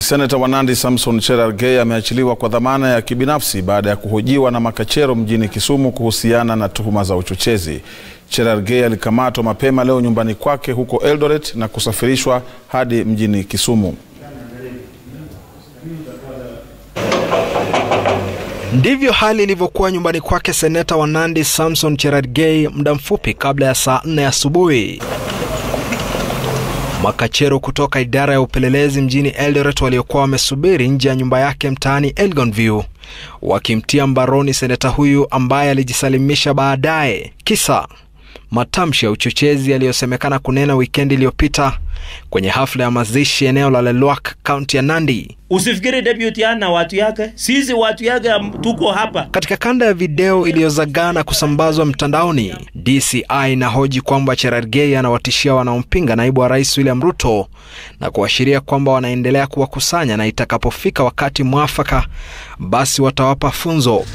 Seneta wa Nandi Samson Cherargei ameachiliwa kwa dhamana ya kibinafsi baada ya kuhojiwa na makachero mjini Kisumu kuhusiana na tuhuma za uchochezi. Cherargei alikamatwa mapema leo nyumbani kwake huko Eldoret na kusafirishwa hadi mjini Kisumu. Ndivyo hali ilivyokuwa nyumbani kwake seneta wa Nandi Samson Cherargei muda mfupi kabla ya saa nne asubuhi. Makachero kutoka idara ya upelelezi mjini Eldoret waliokuwa wamesubiri nje ya nyumba yake mtaani Elgonview wakimtia mbaroni seneta huyu ambaye alijisalimisha baadaye, kisa matamshi ya uchochezi yaliyosemekana kunena wikendi iliyopita kwenye hafla ya mazishi eneo la Lelwak, kaunti ya Nandi. Usifikiri deputy ana watu yake, sisi watu yake tuko hapa. Katika kanda ya video iliyozagaa na kusambazwa mtandaoni, DCI inahoji kwamba Cherargei anawatishia wanaompinga naibu wa rais William Ruto na kuashiria kwamba wanaendelea kuwakusanya na itakapofika wakati mwafaka, basi watawapa funzo.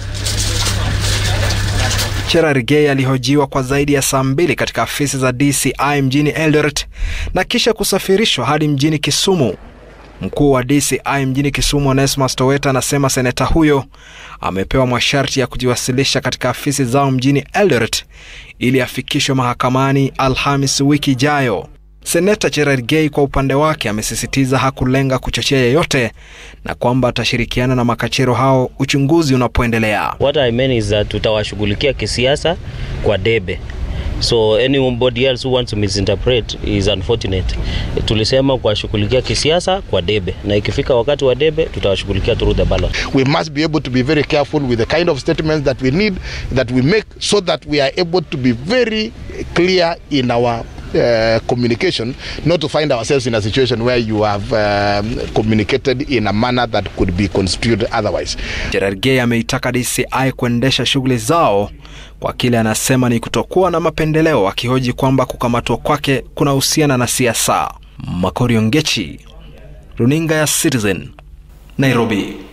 Cherargei alihojiwa kwa zaidi ya saa mbili katika afisi za DCI mjini Eldoret na kisha kusafirishwa hadi mjini Kisumu. Mkuu wa DCI mjini Kisumu, Onesmus Toweta, anasema seneta huyo amepewa masharti ya kujiwasilisha katika afisi zao mjini Eldoret ili afikishwe mahakamani Alhamis wiki ijayo. Seneta Cherargei kwa upande wake amesisitiza hakulenga kuchochea yeyote na kwamba atashirikiana na makachero hao uchunguzi unapoendelea. What I mean is that tutawashughulikia kisiasa kwa debe. So anybody else who wants to misinterpret is unfortunate. Tulisema kuwashughulikia kisiasa kwa debe, na ikifika wakati wa debe tutawashughulikia through the ballot. We must be able to be very careful with the kind of statements that we need that we make so that we are able to be very clear in our Uh, communication not to find ourselves in a situation where you have um, communicated in a manner that could be construed otherwise. Cherargei ameitaka DCI kuendesha shughuli zao kwa kile anasema ni kutokuwa na mapendeleo, akihoji kwamba kukamatwa kwake kunahusiana na siasa. Makori Ongechi, runinga ya Citizen, Nairobi.